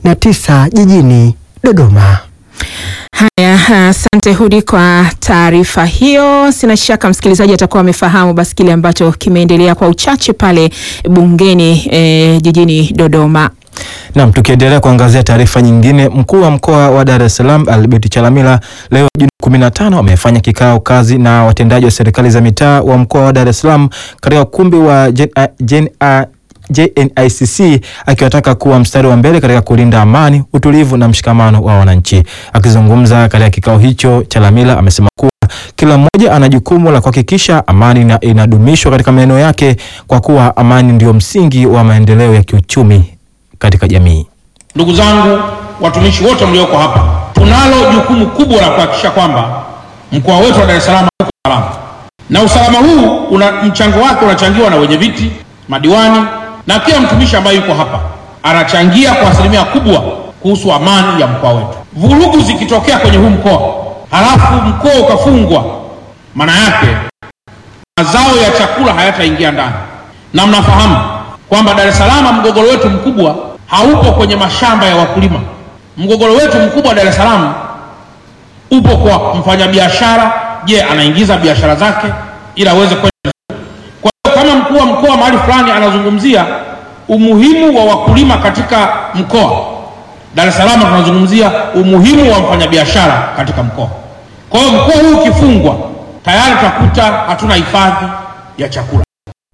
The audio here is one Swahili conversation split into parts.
na tisa jijini Dodoma. Haya, asante Hudi kwa taarifa hiyo. Sina shaka msikilizaji atakuwa amefahamu basi kile ambacho kimeendelea kwa uchache pale bungeni eh, jijini Dodoma. Naam, tukiendelea kuangazia taarifa nyingine, mkuu wa mkoa wa Dar es Salaam Albert Chalamila leo Juni 15 amefanya kikao kazi na watendaji wa serikali za mitaa wa mkoa wa Dar es Salaam katika ukumbi wa Jen, Jen, JNICC akiwataka kuwa mstari wa mbele katika kulinda amani, utulivu na mshikamano wa wananchi. Akizungumza katika kikao hicho, Chalamila amesema kuwa kila mmoja ana jukumu la kuhakikisha amani na inadumishwa katika maeneo yake kwa kuwa amani ndio msingi wa maendeleo ya kiuchumi katika jamii. Ndugu zangu watumishi wote mlioko hapa, tunalo jukumu kubwa la kuhakikisha kwamba mkoa wetu wa Dar es Salaam uko salama, na usalama huu una mchango wake unachangiwa na wenye viti, madiwani na kila mtumishi ambaye yuko hapa anachangia kwa asilimia kubwa kuhusu amani ya mkoa wetu. Vurugu zikitokea kwenye huu mkoa halafu mkoa ukafungwa, maana yake mazao ya chakula hayataingia ndani, na mnafahamu kwamba Dar es Salaam mgogoro wetu mkubwa haupo kwenye mashamba ya wakulima. Mgogoro wetu mkubwa Dar es Salaam upo kwa mfanyabiashara. Je, anaingiza biashara zake ili aweze kwenda kwa hiyo kama mkuu wa mkoa mahali fulani anazungumzia umuhimu wa wakulima katika mkoa, Dar es Salaam tunazungumzia umuhimu wa mfanyabiashara katika mkoa. Kwa hiyo mkoa huu ukifungwa, tayari tutakuta hatuna hifadhi ya chakula.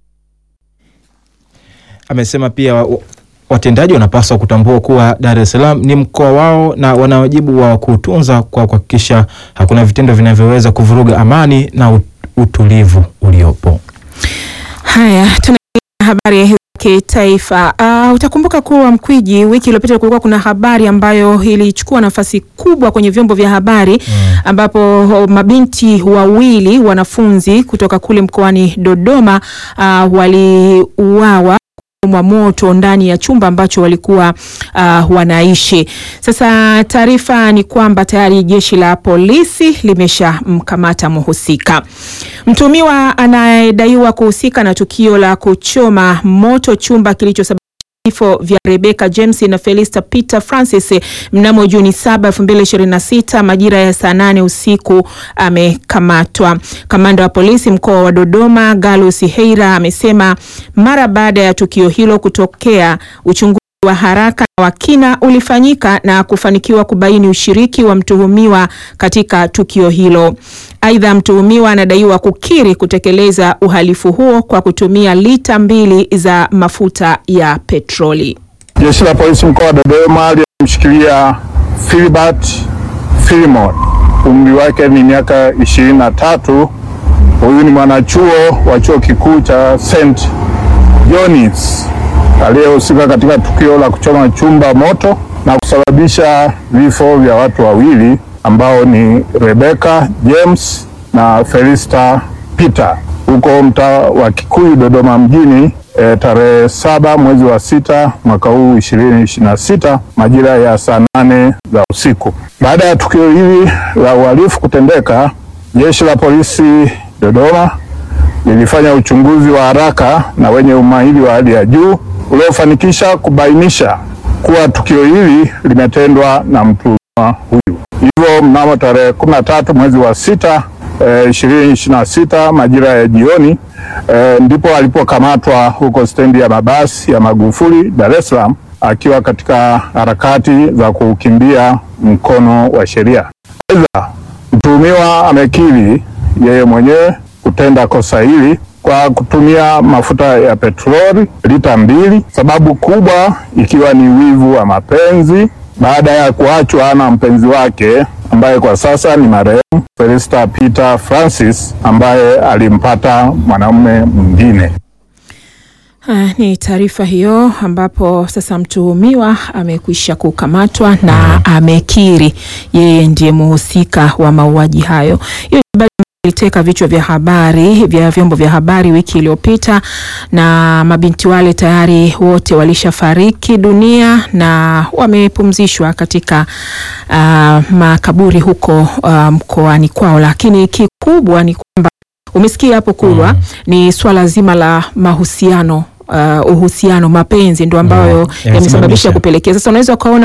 Amesema pia wa- watendaji wanapaswa kutambua kuwa Dar es Salaam ni mkoa wao na wana wajibu wa kuutunza kwa kuhakikisha hakuna vitendo vinavyoweza kuvuruga amani na ut- utulivu uliopo. Haya, tuna habari ya kitaifa. Uh, utakumbuka kuwa Mkwiji, wiki iliyopita kulikuwa kuna habari ambayo ilichukua nafasi kubwa kwenye vyombo vya habari ambapo mabinti wawili wanafunzi kutoka kule mkoani Dodoma uh, waliuawa mwa moto ndani ya chumba ambacho walikuwa uh, wanaishi. Sasa taarifa ni kwamba tayari jeshi la polisi limeshamkamata mhusika. Mtumiwa anayedaiwa kuhusika na tukio la kuchoma moto chumba kilichosababisha vifo vya Rebecca James na Felista Peter Francis mnamo Juni 7, 2026 majira ya saa nane usiku amekamatwa. Kamanda wa polisi mkoa wa Dodoma Galus Heira amesema mara baada ya tukio hilo kutokea uchunguzi wa haraka na wa kina ulifanyika na kufanikiwa kubaini ushiriki wa mtuhumiwa katika tukio hilo. Aidha, mtuhumiwa anadaiwa kukiri kutekeleza uhalifu huo kwa kutumia lita mbili za mafuta ya petroli. Jeshi la polisi mkoa wa Dodoma lilimshikilia Philbert Philemon, umri wake ni miaka ishirini na tatu. Huyu ni mwanachuo wa chuo kikuu cha St John's aliyehusika katika tukio la kuchoma chumba moto na kusababisha vifo vya watu wawili ambao ni Rebecca James na Felista Peter huko mtaa wa Kikuyu Dodoma mjini e, tarehe saba mwezi wa sita mwaka huu ishirini ishirini na sita majira ya saa nane za usiku. Baada ya tukio hili la uhalifu kutendeka, jeshi la polisi Dodoma lilifanya uchunguzi wa haraka na wenye umahiri wa hali ya juu uliofanikisha kubainisha kuwa tukio hili limetendwa na mtuhumiwa huyu. Hivyo mnamo tarehe kumi na tatu mwezi wa sita ishirini ishirini na sita majira ya jioni e, ndipo alipokamatwa huko stendi ya mabasi ya Magufuli Dar es Salaam akiwa katika harakati za kukimbia mkono wa sheria. Aidha, mtuhumiwa amekiri yeye mwenyewe kutenda kosa hili kwa kutumia mafuta ya petroli lita mbili, sababu kubwa ikiwa ni wivu wa mapenzi baada ya kuachwa na mpenzi wake ambaye kwa sasa ni marehemu Felista Peter Francis ambaye alimpata mwanamume mwingine. Ah, ni taarifa hiyo ambapo sasa mtuhumiwa amekwisha kukamatwa na amekiri yeye ndiye mhusika wa mauaji hayo. Hiyo ni habari iliteka vichwa vya habari vya vyombo vya habari wiki iliyopita, na mabinti wale tayari wote walishafariki dunia na wamepumzishwa katika ah, makaburi huko ah, mkoani kwao, lakini kikubwa ni kwamba umesikia hapo kubwa ni swala zima la mahusiano uh, uhusiano mapenzi ndo ambayo Mm, yamesababisha yamesababisha. kupelekea sasa unaweza ukaona